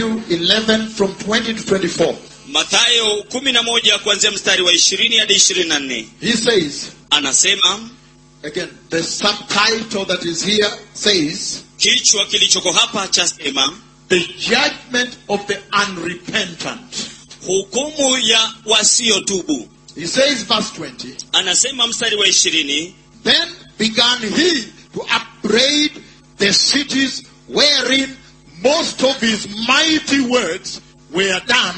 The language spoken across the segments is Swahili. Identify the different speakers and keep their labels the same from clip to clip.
Speaker 1: Matthew 11 from 20 to 24.
Speaker 2: mathayo kumi na moja kuanzia mstari wa ishirini hadi ishirini na nne
Speaker 1: He says,
Speaker 2: anasema
Speaker 1: again, the subtitle that is here says,
Speaker 2: kichwa kilichoko hapa chasema
Speaker 1: the judgment of the unrepentant.
Speaker 2: hukumu ya wasiotubu
Speaker 1: He says, verse 20,
Speaker 2: anasema mstari wa ishirini
Speaker 1: Then began he to upbraid the cities wherein most of his mighty works were done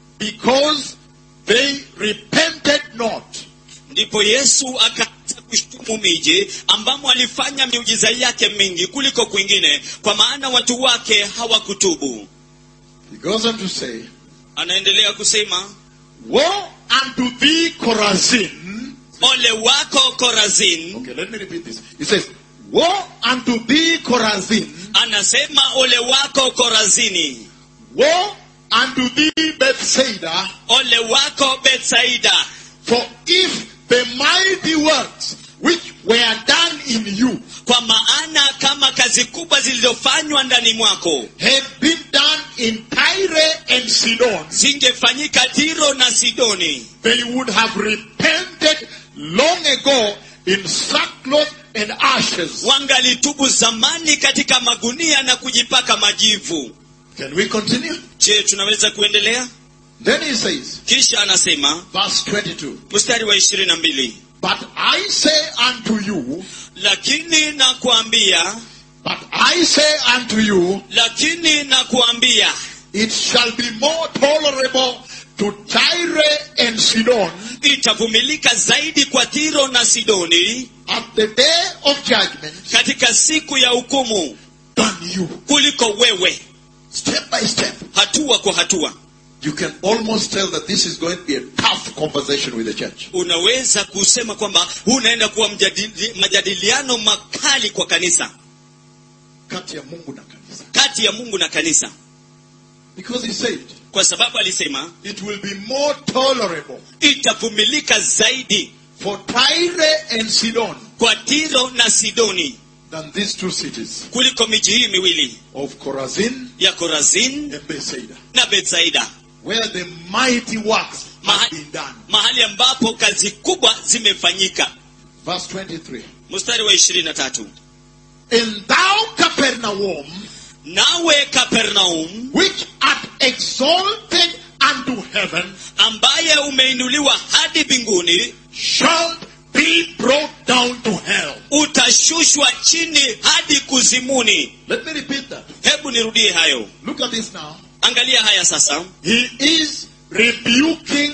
Speaker 1: because they repented not.
Speaker 2: ndipo yesu akaanza kushtumu miji ambamo alifanya miujiza yake mingi kuliko kwingine kwa maana watu wake hawakutubu
Speaker 1: He goes on to say,
Speaker 2: anaendelea kusema
Speaker 1: Woe unto thee, Chorazin.
Speaker 2: ole wako korazin
Speaker 1: Okay, let me repeat this. He says, Woe unto thee, Chorazin.
Speaker 2: anasema ole wako korazini
Speaker 1: Woe unto thee, Bethsaida.
Speaker 2: ole wako betsaida
Speaker 1: For if the mighty works which were done in you
Speaker 2: kwa maana kama kazi kubwa zilizofanywa ndani mwako
Speaker 1: had been done in Tyre and Sidon,
Speaker 2: zingefanyika tiro na sidoni
Speaker 1: they would have repented long ago in sackcloth and ashes.
Speaker 2: wangalitubu zamani katika magunia na kujipaka majivu
Speaker 1: Can we continue?
Speaker 2: je tunaweza kuendelea
Speaker 1: Then he says,
Speaker 2: kisha anasema
Speaker 1: verse 22,
Speaker 2: mstari wa ishirini na mbili
Speaker 1: But I say unto you,
Speaker 2: lakini nakuambia
Speaker 1: but I say unto you,
Speaker 2: lakini nakuambia
Speaker 1: it shall be more tolerable to Tyre and Sidon
Speaker 2: itavumilika zaidi kwa tiro na sidoni
Speaker 1: at the day of judgment
Speaker 2: katika siku ya hukumu
Speaker 1: than you.
Speaker 2: kuliko wewe
Speaker 1: Step by step.
Speaker 2: hatua kwa hatua
Speaker 1: You can almost tell that this is going to be a tough conversation with the church.
Speaker 2: unaweza kusema kwamba huu unaenda kuwa mjadili, majadiliano makali kwa kanisa
Speaker 1: Kati ya Mungu na kanisa.
Speaker 2: kati ya mungu na kanisa
Speaker 1: Because he said,
Speaker 2: kwa sababu alisema
Speaker 1: it will be more tolerable
Speaker 2: itavumilika zaidi
Speaker 1: for Tyre and Sidon
Speaker 2: kwa tiro na sidoni
Speaker 1: than these two cities
Speaker 2: kuliko miji hii miwili
Speaker 1: of Chorazin
Speaker 2: ya korazin
Speaker 1: and Bethsaida,
Speaker 2: na betsaida
Speaker 1: where the mighty works have
Speaker 2: Maha-
Speaker 1: been done.
Speaker 2: mahali ambapo kazi kubwa zimefanyika
Speaker 1: Verse 23.
Speaker 2: mstari wa ishirini na tatu
Speaker 1: And thou, Capernaum,
Speaker 2: nawe kapernaum
Speaker 1: which art exalted unto heaven,
Speaker 2: ambaye umeinuliwa hadi mbinguni
Speaker 1: shalt be brought down to hell.
Speaker 2: utashushwa chini hadi kuzimuni
Speaker 1: Let me repeat that.
Speaker 2: hebu nirudie hayo
Speaker 1: Look at this now.
Speaker 2: angalia haya sasa
Speaker 1: He is rebuking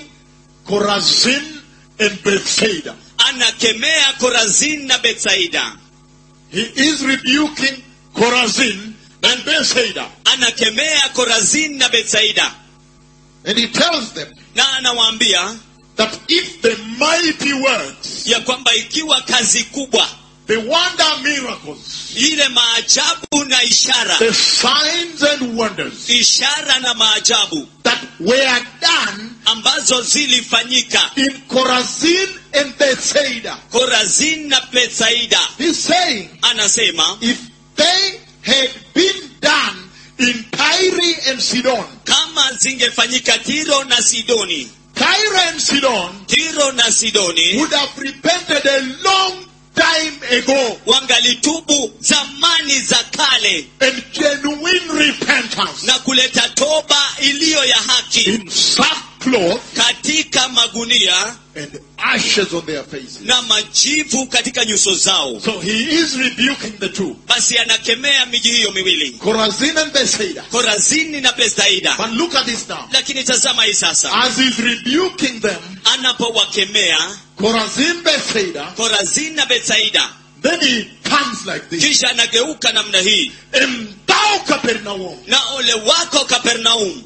Speaker 1: Chorazin and Bethsaida.
Speaker 2: anakemea korazin na betsaida
Speaker 1: He is rebuking Chorazin and Bethsaida.
Speaker 2: anakemea korazin na betsaida
Speaker 1: And he tells them
Speaker 2: na anawaambia
Speaker 1: that if the mighty works,
Speaker 2: ya kwamba ikiwa kazi kubwa
Speaker 1: the wonder miracles,
Speaker 2: ile maajabu na ishara
Speaker 1: the signs and wonders
Speaker 2: ishara na maajabu
Speaker 1: that were done
Speaker 2: ambazo zilifanyika
Speaker 1: in Chorazin and Bethsaida,
Speaker 2: korazin na betsaida
Speaker 1: he's saying
Speaker 2: anasema
Speaker 1: if they had been done in Tyre and Sidon,
Speaker 2: kama zingefanyika tiro na sidoni
Speaker 1: Tyre and Sidon
Speaker 2: tiro na sidoni
Speaker 1: would have repented a long time ago
Speaker 2: wangalitubu zamani za kale
Speaker 1: and genuine repentance
Speaker 2: na kuleta toba iliyo ya haki
Speaker 1: in sackcloth
Speaker 2: katika magunia
Speaker 1: and ashes on their faces.
Speaker 2: na majivu katika nyuso zao
Speaker 1: So he is rebuking the two,
Speaker 2: basi anakemea miji hiyo miwili
Speaker 1: Chorazin and Bethsaida.
Speaker 2: korazini na betsaida
Speaker 1: But look at this now.
Speaker 2: lakini tazama hii sasa
Speaker 1: As he's rebuking them,
Speaker 2: anapowakemea
Speaker 1: Chorazin, Bethsaida,
Speaker 2: korazini na betsaida
Speaker 1: then he comes like this.
Speaker 2: kisha anageuka namna hii
Speaker 1: And thou, Capernaum,
Speaker 2: na ole wako kapernaum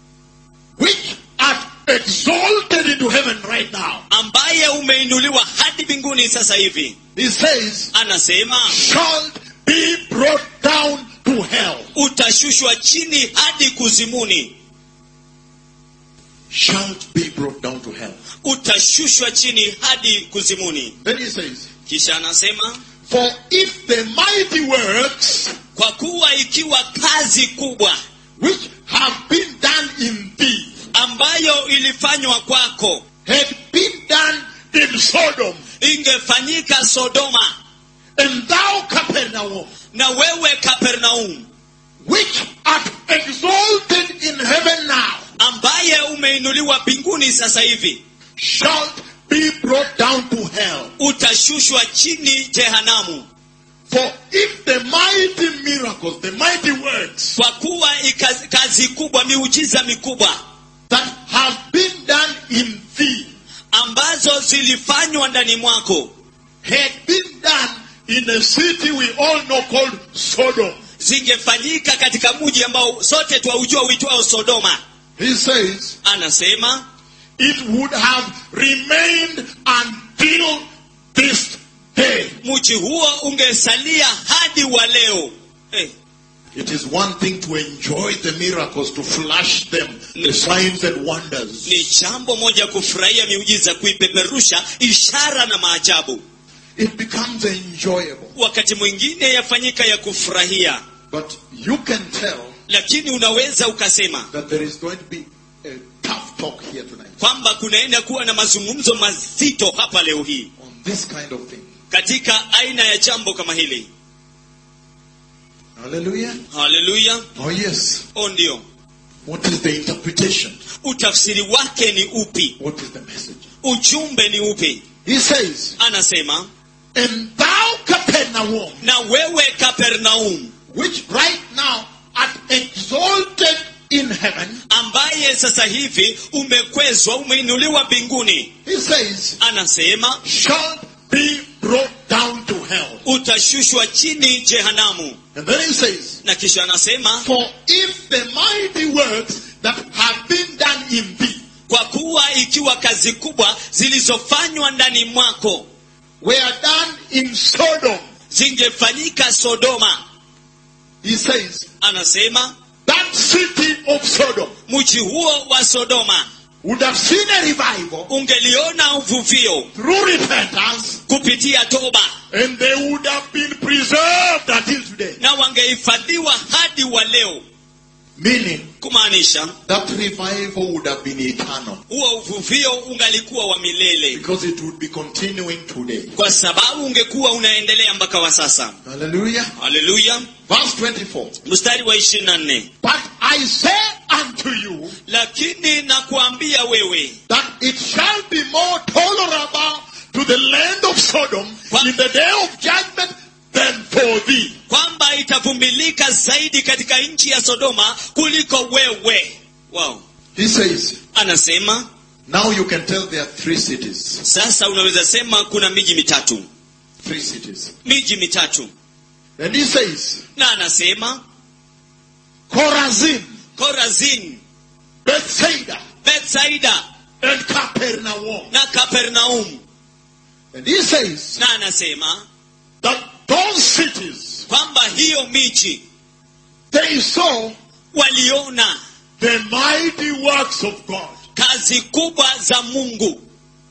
Speaker 1: which art exalted into heaven right now,
Speaker 2: ambaye umeinuliwa hadi mbinguni sasa hivi
Speaker 1: he says,
Speaker 2: anasema
Speaker 1: shalt be brought down to hell.
Speaker 2: utashushwa chini hadi kuzimuni
Speaker 1: Shalt be brought down to hell.
Speaker 2: utashushwa chini hadi kuzimuni
Speaker 1: Then he says,
Speaker 2: kisha anasema
Speaker 1: For if the mighty works
Speaker 2: kwa kuwa ikiwa kazi kubwa
Speaker 1: which have been done in thee
Speaker 2: ambayo ilifanywa kwako
Speaker 1: had been done in Sodom,
Speaker 2: ingefanyika sodoma
Speaker 1: and thou Capernaum,
Speaker 2: na wewe kapernaum
Speaker 1: which art exalted in heaven now,
Speaker 2: ambaye umeinuliwa mbinguni sasa hivi
Speaker 1: shalt be brought down to hell.
Speaker 2: utashushwa chini jehanamu
Speaker 1: For if the mighty miracles, the mighty works
Speaker 2: kwa kuwa ikazi- kazi kubwa miujiza mikubwa
Speaker 1: that have been done in thee
Speaker 2: ambazo zilifanywa ndani mwako
Speaker 1: had been done in a city we all know called Sodom.
Speaker 2: zingefanyika katika mji ambao sote twaujua uitwao sodoma
Speaker 1: He says,
Speaker 2: anasema
Speaker 1: it would have remained until this day.
Speaker 2: mji huo ungesalia hadi wa leo eh,
Speaker 1: It is one thing to enjoy the miracles, to flash them, the signs and wonders.
Speaker 2: ni jambo moja kufurahia miujiza kuipeperusha ishara na maajabu
Speaker 1: It becomes enjoyable.
Speaker 2: wakati mwingine yafanyika ya kufurahia
Speaker 1: But you can tell
Speaker 2: lakini unaweza ukasema
Speaker 1: that there is going to be a tough talk here tonight
Speaker 2: kwamba kunaenda kuwa na mazungumzo mazito hapa leo hii
Speaker 1: on this kind of thing.
Speaker 2: katika aina ya jambo kama hili
Speaker 1: Hallelujah.
Speaker 2: haleluya
Speaker 1: Oh, yes.
Speaker 2: o ndio
Speaker 1: What is the interpretation?
Speaker 2: utafsiri wake ni upi
Speaker 1: What is the message?
Speaker 2: ujumbe ni upi
Speaker 1: He says,
Speaker 2: anasema
Speaker 1: And thou, Capernaum,
Speaker 2: na wewe kapernaum
Speaker 1: which right now art exalted in heaven,
Speaker 2: ambaye sasa hivi umekwezwa umeinuliwa mbinguni
Speaker 1: he says,
Speaker 2: anasema
Speaker 1: shall be brought down to hell.
Speaker 2: utashushwa chini jehanamu
Speaker 1: And then he says,
Speaker 2: na kisha anasema
Speaker 1: For if the mighty works that have been done in thee
Speaker 2: kwa kuwa ikiwa kazi kubwa zilizofanywa ndani mwako
Speaker 1: were done in Sodom,
Speaker 2: zingefanyika sodoma
Speaker 1: he says,
Speaker 2: anasema
Speaker 1: that city of Sodom
Speaker 2: mji huo wa sodoma
Speaker 1: would have seen a revival
Speaker 2: ungeliona uvuvio
Speaker 1: through repentance,
Speaker 2: kupitia toba
Speaker 1: and they would have been preserved until today.
Speaker 2: na wangehifadhiwa hadi wa leo
Speaker 1: Meaning,
Speaker 2: kumaanisha
Speaker 1: that revival would have been eternal
Speaker 2: huo uvuvio ungalikuwa wa milele
Speaker 1: because it would be continuing today.
Speaker 2: kwa sababu ungekuwa unaendelea mpaka wa sasa
Speaker 1: Hallelujah.
Speaker 2: haleluya
Speaker 1: Verse 24.
Speaker 2: mstari wa ishirini na nne
Speaker 1: But I say unto you
Speaker 2: lakini nakuambia wewe
Speaker 1: that it shall be more tolerable to the land of Sodom in the day of judgment than for thee.
Speaker 2: kwamba itavumilika zaidi katika nchi ya sodoma kuliko wewe wow.
Speaker 1: He says,
Speaker 2: anasema
Speaker 1: now you can tell there are three cities.
Speaker 2: sasa unaweza sema kuna miji mitatu
Speaker 1: Three cities.
Speaker 2: miji mitatu
Speaker 1: And he says,
Speaker 2: na anasema
Speaker 1: Chorazin,
Speaker 2: korazin
Speaker 1: Bethsaida,
Speaker 2: betsaida
Speaker 1: and Capernaum.
Speaker 2: na kapernaum
Speaker 1: And he says
Speaker 2: na anasema
Speaker 1: that those cities,
Speaker 2: kwamba hiyo miji
Speaker 1: they saw
Speaker 2: waliona
Speaker 1: the mighty works of God.
Speaker 2: kazi kubwa za mungu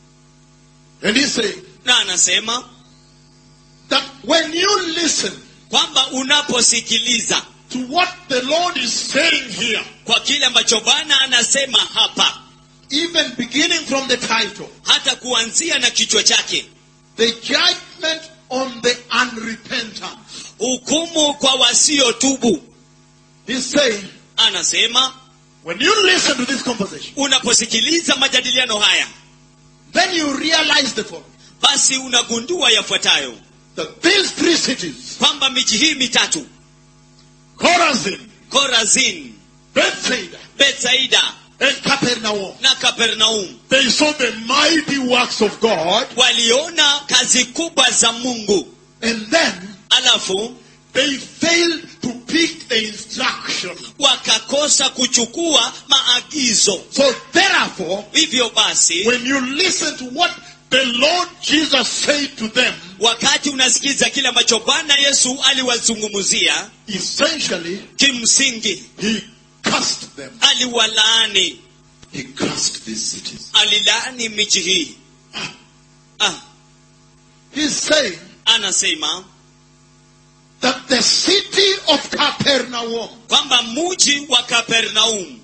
Speaker 1: And he said
Speaker 2: na anasema
Speaker 1: that when you listen
Speaker 2: kwamba unaposikiliza
Speaker 1: to what the Lord is saying here,
Speaker 2: kwa kile ambacho bwana anasema hapa
Speaker 1: even beginning from the title,
Speaker 2: hata kuanzia na kichwa chake
Speaker 1: the judgment on the unrepentant,
Speaker 2: hukumu kwa wasiotubu
Speaker 1: he's saying,
Speaker 2: anasema
Speaker 1: when you listen to this conversation,
Speaker 2: unaposikiliza majadiliano haya
Speaker 1: then you realize the following
Speaker 2: basi unagundua yafuatayo
Speaker 1: that these three cities,
Speaker 2: kwamba miji hii mitatu
Speaker 1: Chorazin,
Speaker 2: korazin
Speaker 1: Bethsaida,
Speaker 2: betsaida
Speaker 1: and Capernaum,
Speaker 2: na kapernaum
Speaker 1: they saw the mighty works of God,
Speaker 2: waliona kazi kubwa za mungu
Speaker 1: and then
Speaker 2: alafu
Speaker 1: they failed to pick the instruction.
Speaker 2: wakakosa kuchukua maagizo
Speaker 1: So therefore,
Speaker 2: hivyo basi
Speaker 1: when you listen to what the Lord Jesus said to them,
Speaker 2: wakati unasikiza kile ambacho bwana yesu aliwazungumzia
Speaker 1: essentially,
Speaker 2: kimsingi
Speaker 1: he cursed them.
Speaker 2: aliwalaani
Speaker 1: He cursed these cities.
Speaker 2: alilaani miji hii ah,
Speaker 1: He's saying
Speaker 2: anasema
Speaker 1: that the city of Capernaum,
Speaker 2: kwamba muji wa kapernaum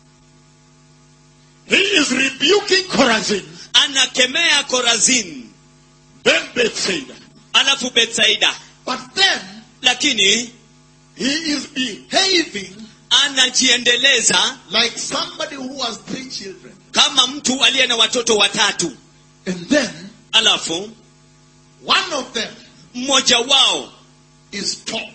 Speaker 1: he is rebuking Chorazin,
Speaker 2: anakemea korazin
Speaker 1: then Bethsaida.
Speaker 2: alafu betsaida
Speaker 1: But then
Speaker 2: lakini
Speaker 1: he is behaving
Speaker 2: anajiendeleza
Speaker 1: like somebody who has three children.
Speaker 2: kama mtu aliye na watoto watatu
Speaker 1: And then
Speaker 2: alafu
Speaker 1: one of them
Speaker 2: mmoja wao
Speaker 1: is top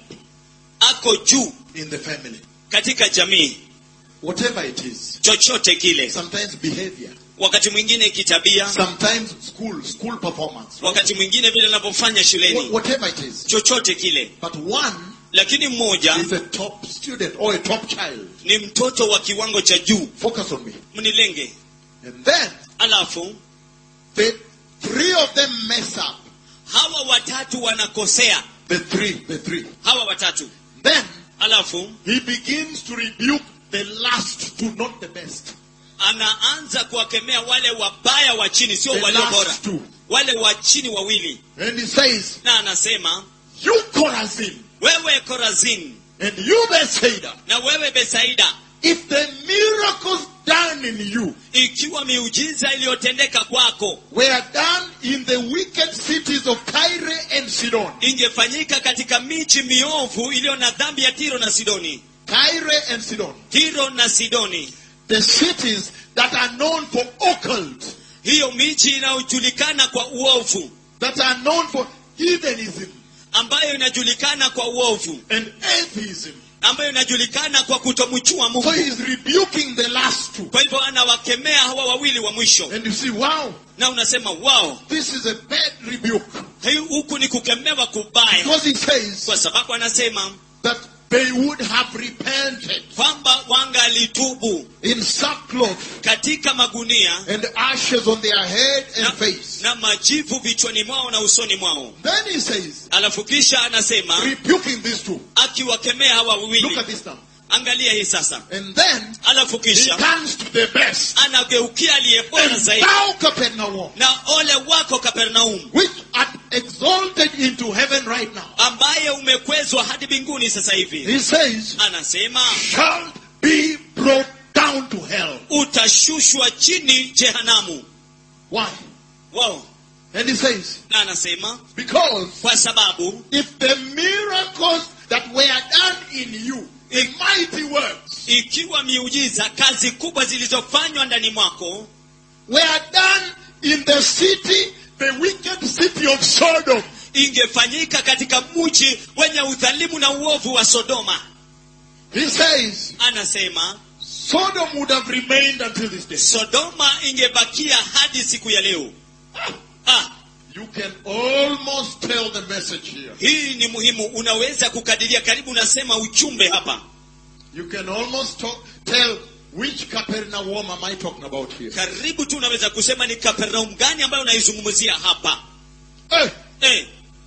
Speaker 2: ako juu
Speaker 1: in the family.
Speaker 2: katika jamii
Speaker 1: Whatever it is.
Speaker 2: chochote kile
Speaker 1: Sometimes behavior.
Speaker 2: wakati mwingine kitabia
Speaker 1: Sometimes school, school performance.
Speaker 2: wakati mwingine vile anavyofanya
Speaker 1: Wh-
Speaker 2: shuleni
Speaker 1: Whatever it is.
Speaker 2: chochote kile
Speaker 1: But one
Speaker 2: lakini mmoja
Speaker 1: is a top student or a top child.
Speaker 2: ni mtoto wa kiwango cha juu
Speaker 1: Focus on me.
Speaker 2: mnilenge
Speaker 1: And then
Speaker 2: alafu
Speaker 1: the three of them mess up.
Speaker 2: hawa watatu wanakosea
Speaker 1: The three, the three.
Speaker 2: hawa watatu
Speaker 1: Then
Speaker 2: alafu
Speaker 1: he begins to rebuke the last two, not the best.
Speaker 2: anaanza kuwakemea wale wabaya wa chini sio
Speaker 1: The
Speaker 2: walio bora
Speaker 1: last two.
Speaker 2: wale wa chini wawili
Speaker 1: And he says,
Speaker 2: na anasema
Speaker 1: You Chorazin
Speaker 2: wewe korazin
Speaker 1: and you Bethsaida,
Speaker 2: na wewe besaida
Speaker 1: if the miracles done in you
Speaker 2: ikiwa miujiza iliyotendeka kwako
Speaker 1: were done in the wicked cities of Tyre and Sidon,
Speaker 2: ingefanyika katika miji miovu iliyo na dhambi ya tiro na sidoni
Speaker 1: Tyre and Sidon,
Speaker 2: tiro na sidoni
Speaker 1: the cities that are known for occult,
Speaker 2: hiyo miji inayojulikana kwa uovu
Speaker 1: that are known for heathenism
Speaker 2: ambayo inajulikana kwa uovu
Speaker 1: and atheism.
Speaker 2: ambayo inajulikana kwa kutomchua
Speaker 1: So
Speaker 2: mungu
Speaker 1: he's rebuking the last two.
Speaker 2: kwa hivyo anawakemea hawa wawili wa mwisho
Speaker 1: And you see, wow,
Speaker 2: na unasema wow
Speaker 1: this is a bad rebuke.
Speaker 2: hii huku ni kukemewa kubaya
Speaker 1: Because he says
Speaker 2: kwa sababu anasema
Speaker 1: that they would have repented
Speaker 2: kwamba wangalitubu
Speaker 1: in sackcloth
Speaker 2: katika magunia
Speaker 1: and ashes on their head and
Speaker 2: na,
Speaker 1: face.
Speaker 2: na majivu vichwani mwao na usoni mwao
Speaker 1: Then he says,
Speaker 2: alafu kisha anasema
Speaker 1: rebuking these two.
Speaker 2: akiwakemea hawa
Speaker 1: Look
Speaker 2: wawili
Speaker 1: at this now.
Speaker 2: angalia hii sasa
Speaker 1: And then
Speaker 2: alafu
Speaker 1: he
Speaker 2: kisha
Speaker 1: turns to the best.
Speaker 2: anageukia aliye bora
Speaker 1: And
Speaker 2: zaidi
Speaker 1: thou, Capernaum,
Speaker 2: na ole wako kapernaum
Speaker 1: which art exalted into heaven right now.
Speaker 2: ambaye umekwezwa hadi mbinguni sasa hivi
Speaker 1: He says,
Speaker 2: anasema
Speaker 1: shall be brought down to hell.
Speaker 2: utashushwa chini jehanamu
Speaker 1: Why?
Speaker 2: wow.
Speaker 1: And he says,
Speaker 2: na anasema
Speaker 1: because
Speaker 2: kwa sababu
Speaker 1: if the miracles that were done in you, the mighty works,
Speaker 2: ikiwa miujiza kazi kubwa zilizofanywa ndani mwako
Speaker 1: were done in the city, the wicked city of Sodom,
Speaker 2: ingefanyika katika mji wenye udhalimu na uovu wa sodoma
Speaker 1: he says,
Speaker 2: anasema
Speaker 1: Sodom would have remained until this day.
Speaker 2: sodoma ingebakia hadi siku ya leo ah,
Speaker 1: You can almost tell the message here.
Speaker 2: hii ni muhimu unaweza kukadiria karibu unasema uchumbe hapa
Speaker 1: You can almost talk, tell which Capernaum am I talking about here.
Speaker 2: karibu tu unaweza kusema ni kapernaum gani ambayo unaizungumzia hapa
Speaker 1: Hey,
Speaker 2: eh,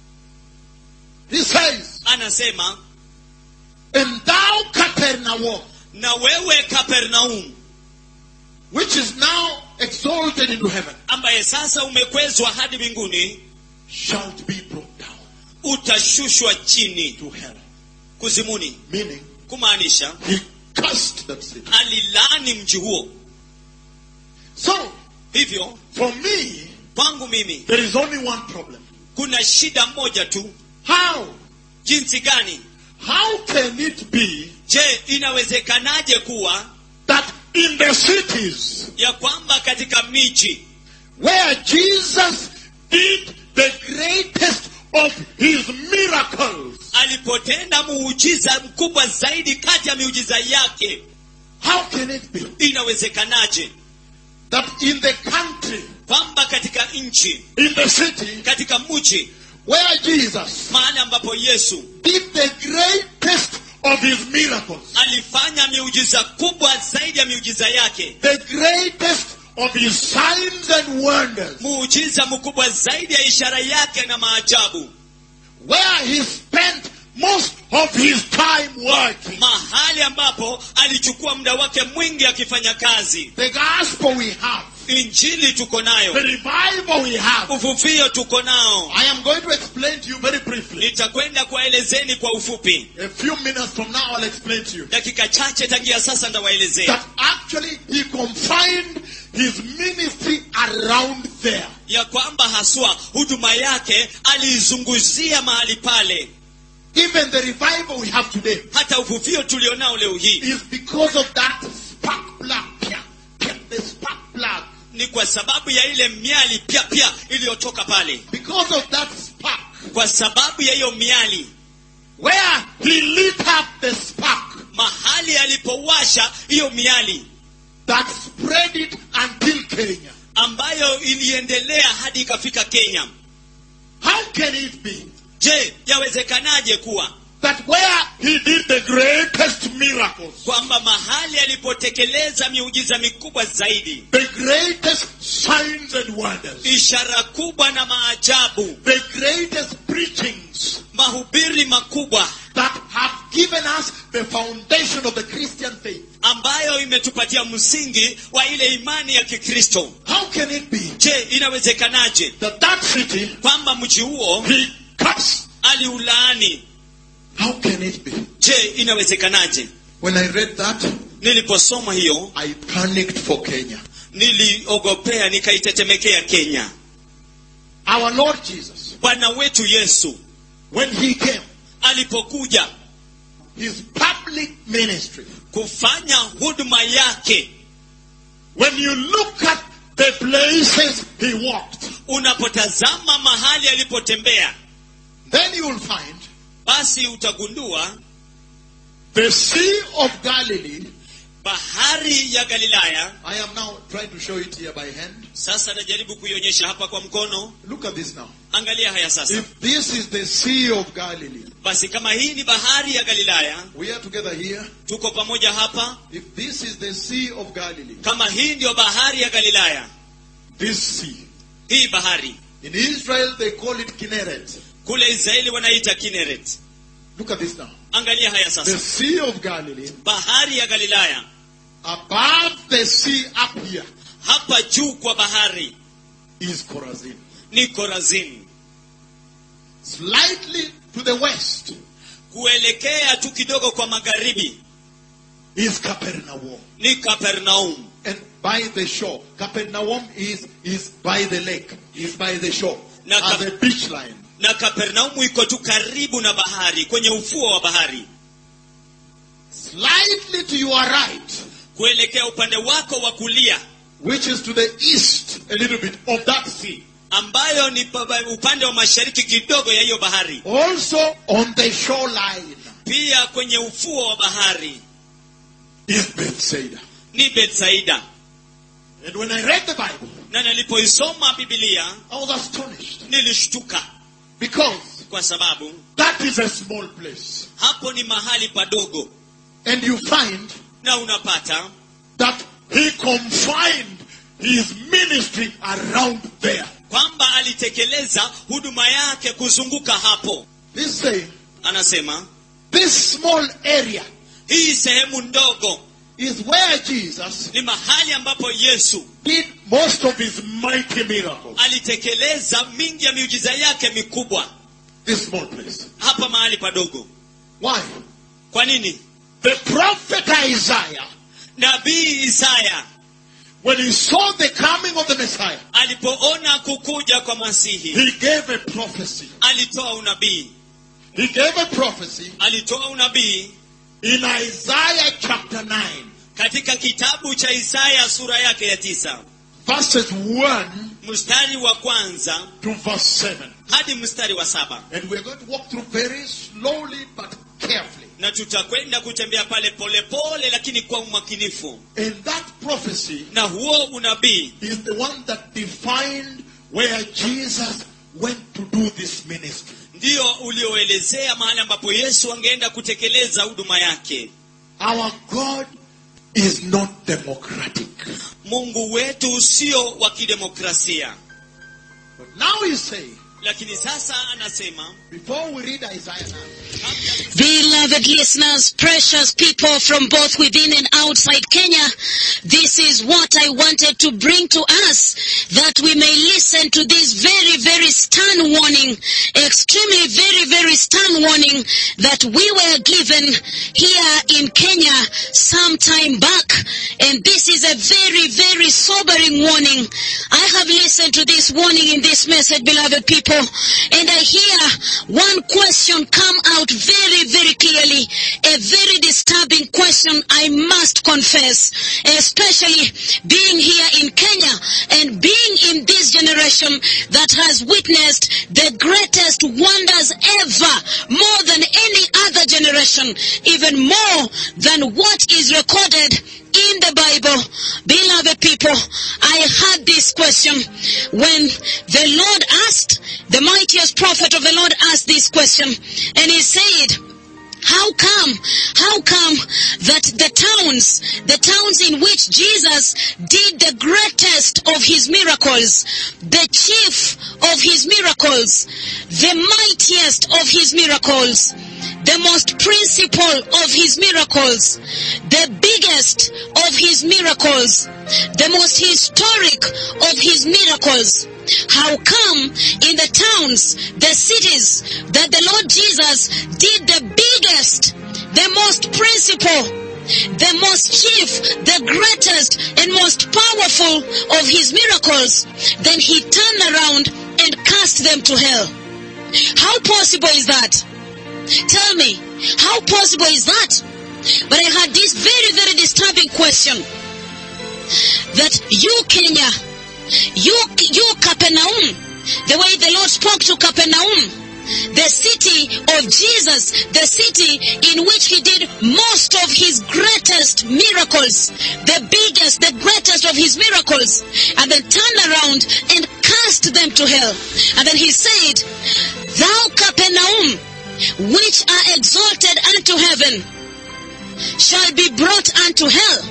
Speaker 1: he says,
Speaker 2: anasema
Speaker 1: and thou Capernaum,
Speaker 2: na wewe kapernaum
Speaker 1: which is now exalted into heaven,
Speaker 2: ambaye sasa umekwezwa hadi mbinguni
Speaker 1: shalt be brought down
Speaker 2: utashushwa chini
Speaker 1: to hell.
Speaker 2: kuzimuni
Speaker 1: Meaning,
Speaker 2: kumaanisha
Speaker 1: he cursed that city.
Speaker 2: alilaani mji huo
Speaker 1: So,
Speaker 2: hivyo
Speaker 1: for me,
Speaker 2: kwangu mimi
Speaker 1: there is only one problem.
Speaker 2: kuna shida moja tu
Speaker 1: How?
Speaker 2: jinsi gani
Speaker 1: How can it be
Speaker 2: je inawezekanaje kuwa
Speaker 1: that in the cities
Speaker 2: ya kwamba katika miji
Speaker 1: where Jesus did the greatest of his miracles,
Speaker 2: alipotenda muujiza mkubwa zaidi kati ya miujiza yake
Speaker 1: how can it be
Speaker 2: inawezekanaje
Speaker 1: that in the country,
Speaker 2: kwamba katika nchi
Speaker 1: in the city
Speaker 2: katika mji
Speaker 1: where Jesus
Speaker 2: mahali ambapo yesu
Speaker 1: did the greatest of his miracles,
Speaker 2: alifanya miujiza kubwa zaidi ya miujiza yake
Speaker 1: the greatest of his signs and wonders,
Speaker 2: muujiza mkubwa zaidi ya ishara yake na maajabu
Speaker 1: where he spent most of his time working.
Speaker 2: mahali ambapo alichukua muda wake mwingi akifanya kazi
Speaker 1: The gospel we have
Speaker 2: injili tuko
Speaker 1: the
Speaker 2: nayo
Speaker 1: revival we have.
Speaker 2: uvuvio tuko nao
Speaker 1: I am going to explain to you very briefly.
Speaker 2: nitakwenda kuwaelezeni kwa ufupi
Speaker 1: A few minutes from now, I'll explain to you
Speaker 2: dakika chache tangia sasa ndawaelezea
Speaker 1: that actually he confined his ministry around there.
Speaker 2: ya kwamba haswa huduma yake aliizunguzia mahali pale
Speaker 1: Even the revival we have today
Speaker 2: hata uvuvio tulionao leo hii
Speaker 1: is because of that spark plug. Pia, pia, The spark plug.
Speaker 2: ni kwa sababu ya ile miali pya pya iliyotoka pale
Speaker 1: Because of that spark.
Speaker 2: kwa sababu ya hiyo miali
Speaker 1: Where he lit up the spark
Speaker 2: mahali alipowasha hiyo miali
Speaker 1: that spread it until Kenya.
Speaker 2: ambayo iliendelea hadi ikafika kenya
Speaker 1: How can it be
Speaker 2: je yawezekanaje kuwa
Speaker 1: that where he did the greatest miracles,
Speaker 2: kwamba mahali alipotekeleza miujiza mikubwa zaidi
Speaker 1: the greatest signs and wonders,
Speaker 2: ishara kubwa na maajabu
Speaker 1: the greatest preachings
Speaker 2: mahubiri makubwa
Speaker 1: that have given us the foundation of the Christian faith.
Speaker 2: ambayo imetupatia msingi wa ile imani ya kikristo
Speaker 1: How can it be
Speaker 2: je inawezekanaje
Speaker 1: that that city
Speaker 2: kwamba mji huo
Speaker 1: he cuts?
Speaker 2: aliulaani
Speaker 1: How can it be?
Speaker 2: je inawezekanaje
Speaker 1: When I read that,
Speaker 2: niliposoma hiyo
Speaker 1: I panicked for Kenya.
Speaker 2: niliogopea nikaitetemekea kenya
Speaker 1: Our Lord Jesus,
Speaker 2: bwana wetu yesu
Speaker 1: when he came,
Speaker 2: alipokuja
Speaker 1: his public ministry,
Speaker 2: kufanya huduma yake
Speaker 1: when you look at the places he walked,
Speaker 2: unapotazama mahali alipotembea
Speaker 1: then you will find
Speaker 2: basi utagundua
Speaker 1: the Sea of Galilee.
Speaker 2: bahari ya galilaya
Speaker 1: I am now trying to show it here by hand.
Speaker 2: sasa najaribu kuionyesha hapa kwa mkono
Speaker 1: Look at this now.
Speaker 2: angalia haya sasa
Speaker 1: If this is the Sea of Galilee,
Speaker 2: basi kama hii ni bahari ya galilaya
Speaker 1: we are together here.
Speaker 2: tuko pamoja hapa
Speaker 1: If this is the Sea of Galilee,
Speaker 2: kama hii ndio bahari ya galilaya
Speaker 1: this sea.
Speaker 2: hii bahari
Speaker 1: In Israel, they call it Kinneret.
Speaker 2: kule israeli wanaita kineret
Speaker 1: Look at this now.
Speaker 2: angalia haya
Speaker 1: The
Speaker 2: sasa
Speaker 1: Sea of Galilee,
Speaker 2: bahari ya galilaya
Speaker 1: above the sea up here,
Speaker 2: hapa juu kwa bahari
Speaker 1: is Chorazin.
Speaker 2: ni korazini
Speaker 1: Slightly to the west
Speaker 2: kuelekea tu kidogo kwa magharibi
Speaker 1: is Capernaum.
Speaker 2: ni kapernaum
Speaker 1: And by the shore. Capernaum is, is by the lake, is by the shore,
Speaker 2: Na
Speaker 1: as
Speaker 2: Cap-
Speaker 1: a beach line.
Speaker 2: na kapernaumu iko tu karibu na bahari kwenye ufuo wa bahari
Speaker 1: Slightly to your right,
Speaker 2: kuelekea upande wako wa kulia
Speaker 1: which is to the east a little bit of that sea.
Speaker 2: ambayo ni pa- upande wa mashariki kidogo ya hiyo bahari
Speaker 1: Also on the shoreline
Speaker 2: pia kwenye ufuo wa bahari
Speaker 1: is Bethsaida.
Speaker 2: ni betsaida
Speaker 1: And when I read the Bible,
Speaker 2: na nilipoisoma bibilia
Speaker 1: I was astonished
Speaker 2: nilishtuka
Speaker 1: because
Speaker 2: kwa sababu
Speaker 1: that is a small place.
Speaker 2: hapo ni mahali padogo
Speaker 1: And you find
Speaker 2: na unapata
Speaker 1: that he confined his ministry around there.
Speaker 2: kwamba alitekeleza huduma yake kuzunguka hapo
Speaker 1: This say,
Speaker 2: anasema
Speaker 1: this small area
Speaker 2: hii sehemu ndogo
Speaker 1: is where Jesus
Speaker 2: ni mahali ambapo yesu
Speaker 1: did most of his mighty miracles.
Speaker 2: alitekeleza mingi ya miujiza yake mikubwa
Speaker 1: This small place.
Speaker 2: hapa mahali padogo
Speaker 1: Why?
Speaker 2: kwa nini
Speaker 1: The prophet Isaiah,
Speaker 2: nabii isaya
Speaker 1: when he saw the coming of the Messiah,
Speaker 2: alipoona kukuja kwa masihi
Speaker 1: he gave a prophecy.
Speaker 2: alitoa unabii
Speaker 1: He gave a prophecy
Speaker 2: alitoa unabii
Speaker 1: in Isaiah chapter 9,
Speaker 2: katika kitabu cha isaya sura yake ya tisa
Speaker 1: verses 1
Speaker 2: mstari wa kwanza
Speaker 1: to verse 7.
Speaker 2: hadi mstari wa saba
Speaker 1: And we're going to walk through very slowly but carefully.
Speaker 2: na tutakwenda kutembea pale polepole pole, lakini kwa umakinifu
Speaker 1: And that prophecy
Speaker 2: na huo unabii
Speaker 1: is the one that defined where Jesus went to do this ministry.
Speaker 2: ndio ulioelezea mahali ambapo yesu angeenda kutekeleza huduma yake
Speaker 1: Our God is not democratic.
Speaker 2: mungu wetu sio wa kidemokrasia
Speaker 1: But now he's saying
Speaker 2: lakini sasa anasema
Speaker 1: before we read Isaiah now,
Speaker 2: kabla
Speaker 3: Beloved listeners, precious people from both within and outside Kenya, this is what I wanted to bring to us that we may listen to this very, very stern warning, extremely very, very stern warning that we were given here in Kenya some time back. And this is a very, very sobering warning. I have listened to this warning in this message, beloved people, and I hear one question come out very, very clearly. A very disturbing question, I must confess, especially being here in Kenya and being in this generation that has witnessed the greatest wonders ever, more than any other generation, even more than what is recorded in the Bible. Beloved people, I had this question when the Lord asked, the mightiest prophet of the Lord asked this question, and he said, how come, how come that the towns, the towns in which Jesus did the greatest of his miracles, the chief of his miracles, the mightiest of his miracles, the most principal of his miracles, the biggest of his miracles, the most historic of his miracles. How come in the towns, the cities, that the Lord Jesus did the biggest, the most principal, the most chief, the greatest and most powerful of his miracles, then he turned around and cast them to hell. How possible is that? Tell me, how possible is that? But I had this very, very disturbing question that you, Kenya, you, you, Capernaum, the way the Lord spoke to Capernaum, the city of Jesus, the city in which he did most of his greatest miracles, the biggest, the greatest of his miracles, and then turned around and cast them to hell. And then he said, Thou Capernaum, which are exalted unto heaven, shall be brought unto hell.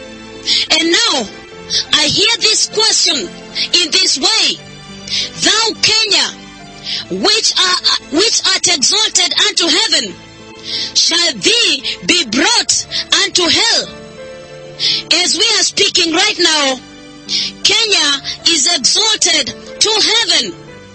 Speaker 3: And now, I hear this question in this way. Thou Kenya, which are, which art exalted unto heaven, shall thee be brought unto hell. As we are speaking right now, Kenya is exalted to heaven.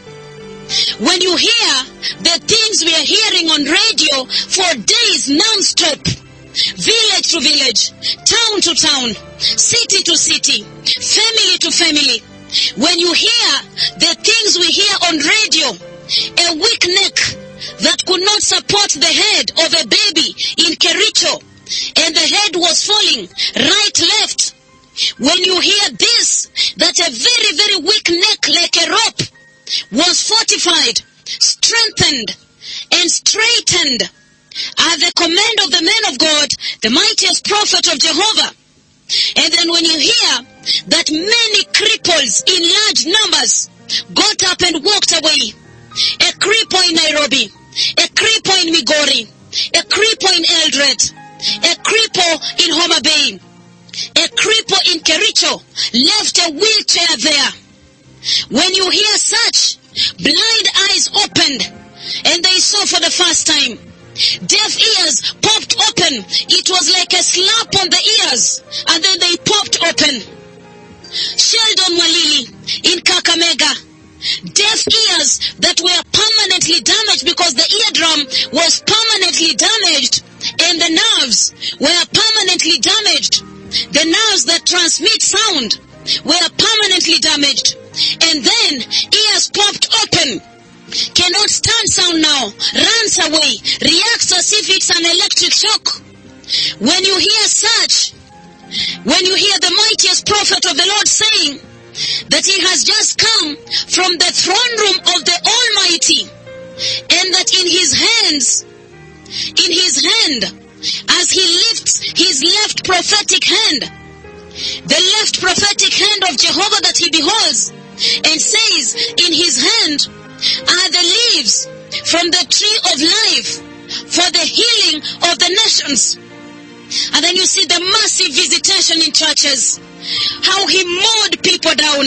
Speaker 3: When you hear the things we are hearing on radio for days non-stop, village to village, town to town, city to city, family to family, when you hear the things we hear on radio, a weak neck that could not support the head of a baby in Kericho, and the head was falling right, left. When you hear this, that a very, very weak neck like a rope was fortified, strengthened, and straightened at the command of the man of God, the mightiest prophet of Jehovah. And then when you hear that many cripples in large numbers got up and walked away, a cripple in Nairobi, a cripple in Migori, a cripple in Eldred, a cripple in Homa Bay, a cripple in Kericho left a wheelchair there. When you hear such, blind eyes opened and they saw for the first time. Deaf ears popped open. It was like a slap on the ears and then they popped open. Sheldon Walili in Kakamega. Deaf ears that were permanently damaged because the eardrum was permanently damaged and the nerves were permanently damaged. The nerves that transmit sound were permanently damaged. And then ears popped open. Cannot stand sound now. Runs away. Reacts as if it's an electric shock. When you hear such, when you hear the mightiest prophet of the Lord saying that he has just come from the throne room of the Almighty and that in his hands, in his hand, as he lifts his left prophetic hand, the left prophetic hand of Jehovah that he beholds and says in his hand are the leaves from the tree of life for the healing of the nations. And then you see the massive visitation in churches. How he mowed people down.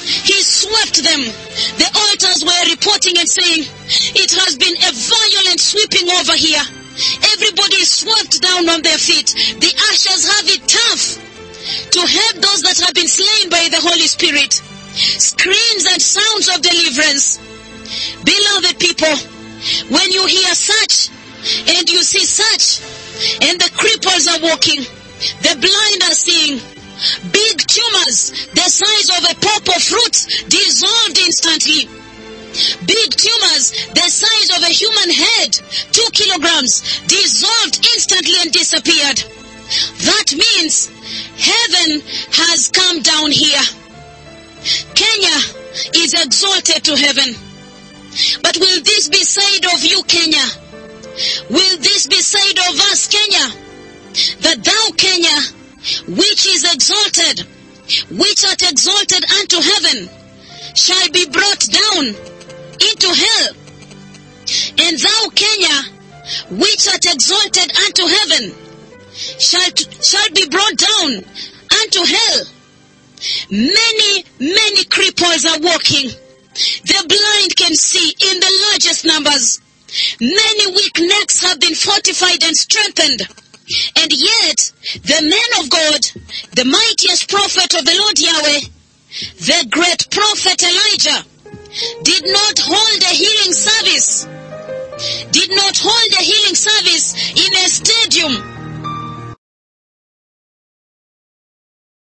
Speaker 3: He swept them. The altars were reporting and saying, it has been a violent sweeping over here. Everybody is swept down on their feet. The ushers have it tough to help those that have been slain by the Holy Spirit. Screams and sounds of deliverance. Beloved people, when you hear such and you see such, and the cripples are walking, the blind are seeing, big tumors the size of a purple fruit dissolved instantly. Big tumors the size of a human head, two kilograms, dissolved instantly and disappeared. That means heaven has come down here. Kenya is exalted to heaven. But will this be said of you, Kenya? Will this be said of us, Kenya? That thou, Kenya, which is exalted, which art exalted unto heaven, shall be brought down into hell. And thou, Kenya, which art exalted unto heaven, shall, shall be brought down unto hell. Many, many cripples are walking. The blind can see in the largest numbers. Many weak necks have been fortified and strengthened. And yet, the man of God, the mightiest prophet of the Lord Yahweh, the great prophet Elijah, did not hold a healing service, did not hold a healing service in a stadium